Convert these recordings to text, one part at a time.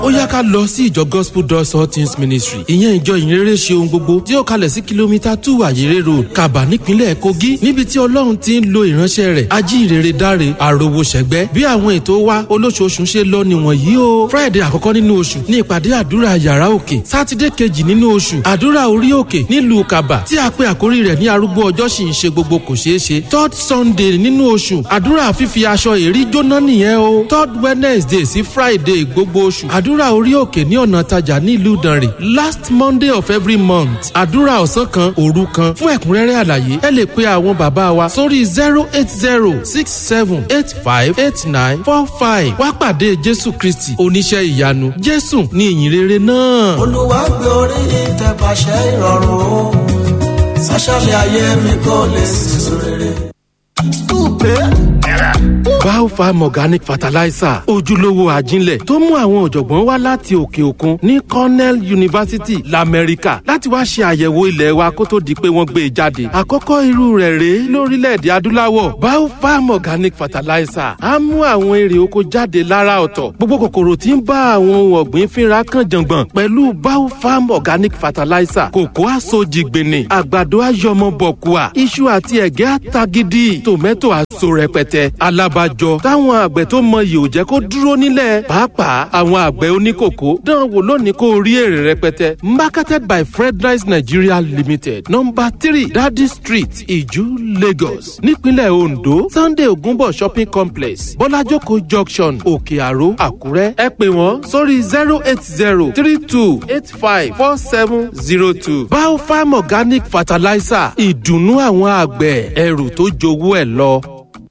ó yá ká lọ sí ìjọ gospel doors all things ministry ìyẹn ìjọ ìyìnrere ṣe ohun gbogbo tí ó kalẹ̀ sí kìlómítà two àyèrè road kaba nípínlẹ̀ kogi níbi tí ọlọ́run ti ń lo ìránṣẹ́ rẹ̀ ajínrere dáre àròwò ṣẹ̀gbẹ́ bí àwọn ètò wa olóṣooṣù ṣe lọ nìwọ̀n yìí o friday àkọ́kọ́ nínú oṣù ní ìpàdé àdúrà yàrá òkè sátidé kejì nínú oṣù àdúrà orí òkè nílùú kaba tí a pe àkórí rẹ̀ ní arúgbó ọjọ́ sì ń ṣe gbogbo kò ṣeé ṣe third sunday nínú oṣù àdúrà fífi aṣọ èrí jóná nìyẹn o third wednesday sí friday gbogbo oṣù àdúrà orí òkè ní ọ̀nà tajà nílùú ìdànrè last monday of every month àdúrà ọ̀sán kan òru kan fún ẹ̀kúnrẹ́rẹ́ àlàyé ẹ lè pe àwọn bàbá wa sórí zero eight zero six seven eight five eight nine four five wá pàdé jésù kristi oníṣẹ́ ìyanu jésù ní ìyìnrere náà. olúwa gbé orí ìtẹ̀pàṣẹ ìrọ̀rùn o sọ́ṣọ́lẹ̀ ayé mi kò lè sísun rere. Biofarm Organic Fertilizer ojúlówó àjínlẹ̀ tó mú àwọn ọ̀jọ̀gbọ́n wá láti òkè òkun ní Cornell University l'Amẹ́ríkà láti wá ṣe àyẹ̀wò ilẹ̀ wa kó tó di pé wọ́n gbé e jáde. Àkọ́kọ́ irú rẹ̀ rèé lórílẹ̀‐èdè adúláwọ̀ Biofarm Organic Fertilizer á mú àwọn èrè oko jáde lára ọ̀tọ̀. Gbogbo kòkòrò tí ń bá àwọn ohun ọ̀gbìn fínra kan jàngbọ̀n pẹ̀lú Biofarm Organic Fertilizer kòkó àsojìgbìnì àgbàdo àyọmọbọ̀kùà iṣu àti ẹ̀gẹ́ àtagídí tòmẹ́tò àso rẹpẹtẹ alábàjọ táwọn àgbẹ̀ tó mọyì ò jẹ́ kó dúró nílẹ̀ pàápàá àwọn àgbẹ̀ oníkòkó dán wò lónìí kó rí èrè rẹpẹtẹ marketed by fredrice nigeria limited number three dadi street iju lagos nípínlẹ̀ ondo sunday ogunbo shopping complex bọ́lájókòó junction òkè àró àkúrẹ́ ẹ pè wọ́n sórí zero eight zero three two eight five four seven zero two biofarm organic fertilizer ìdùnnú àwọn àgbẹ̀ ẹrù tó jowó ẹ̀ lọ.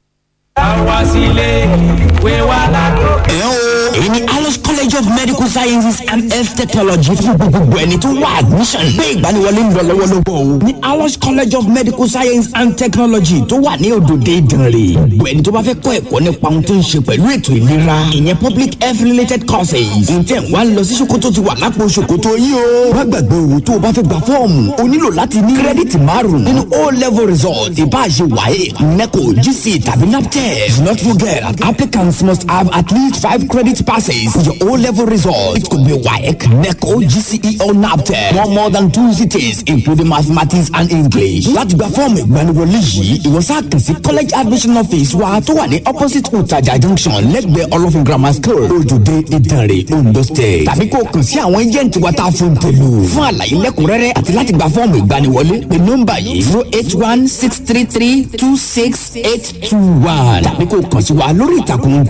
àwa sílé ìwé wa lágòkè. ẹ o èyí ni alice college of medical sciences and health technology fún gbogbo ẹni tó wá admission gbé ìgbaniwọlé ń lọ lọ́wọ́lọ́wọ́ o ní alice college of medical science and technology tó wà ní òdòdó ìdànrè gbogbo ẹni tó bá fẹ́ kọ́ ẹ̀kọ́ nípa ohun tó ń ṣe pẹ̀lú ètò ìlera ìyẹn public health related courses ǹjẹ́ wàá lọ sí ṣòkòtò ti wà lápò ṣòkòtò yìí o má gbàgbé o tó o bá fẹ́ gba fọ́ọ̀mù o nílò láti ní kírẹ́dìtì márùn-ún nínú o level result ìbáṣe wáyé neco gc tàbí naptep do not forget applicants must have at least five credit passes for your O-level result. It could be WAEC, NECO, GCE or NAPTEP. No more than two cities, including mathematics and English. Láti gba fọ́ọ̀mù ìgbaniwọlé yìí, ìwọ sáà kàn sí college admission office wa tó wà ní opposite Utaja junction lẹ́gbẹ̀ẹ́ Olófin grammar school, Ojúde Ìdànrè, Ondo state. Tàbí kó o kàn sí àwọn agent wa tá a fún tèlú. Fún àlàyé lẹ́kùnrẹ́rẹ́ àti láti gba fọ́ọ̀mù ìgbaniwọlé, pé nọ́mbà yìí zero eight one six three three two six eight two one. Tàbí kó o kàn sí wa lórí ìtàkùn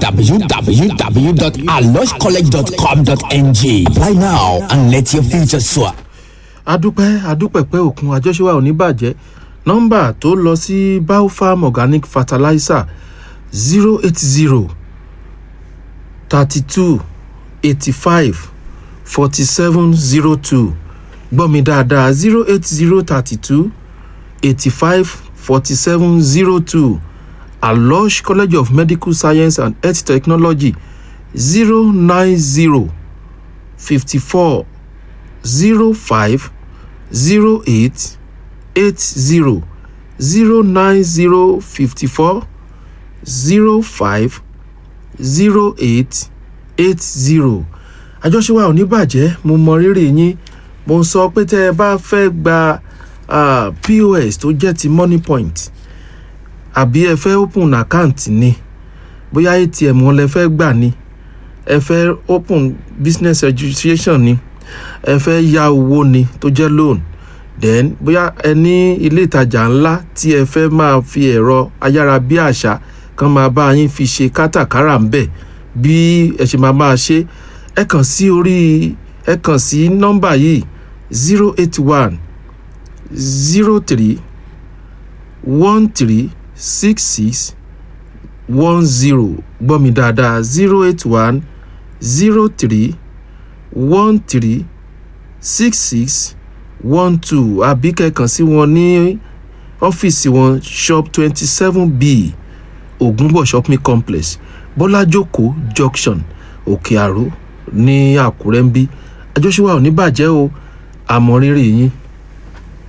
www.aloscollege.com.ng. Apply now and let your future soar. adúpẹ́ adúpẹ̀pẹ́ òkun àjọṣewà ò ní bàjẹ́ nọ́mbà tó lọ sí biofarm organic fertilizer zero eight zero thirty two eighty five forty seven zero two gbọ́ mi dáadáa zero eight zero thirty two eighty five forty seven zero two alosh college of medical science and health technology zero nine zero fifty four zero five zero eight eight zero zero nine zero fifty four zero five zero eight eight zero àjọṣe wa ò ní bàjẹ́ mo mọ rírì yín mo ń sọ pé tẹ́ ẹ bá fẹ́ gba uh, pos tó jẹ́ ti money point àbí ẹ fẹ́ open account ni bóyá atm wọn lẹ fẹ́ gbà ni ẹ fẹ́ open business registration ni ẹ fẹ́ ya owó ni tó jẹ́ loan then bóyá ẹ ní ilé ìtajà ńlá tí ẹ fẹ́ máa fi ẹ̀rọ ayárabíàṣá kan máa bá yín fi ṣe kátàkárà ń bẹ̀ bí ẹ ṣe máa máa ṣe ẹ kàn sí orí ẹ kàn sí nọ́mbà yìí zero eight one zero three one three six six one zero gbọ́ mi dáadáa zero eight one zero three one three six six one two àbí kẹ̀kàn sí wọn ní ọ́fíìsì wọn shop twenty seven b ògúnbọ̀ shopping complex bọ́lájókòó junction òkè àró ní àkúrẹ́ ń bí àjọṣe wa ò ní bàjẹ́ o àmọ́ rírì yín.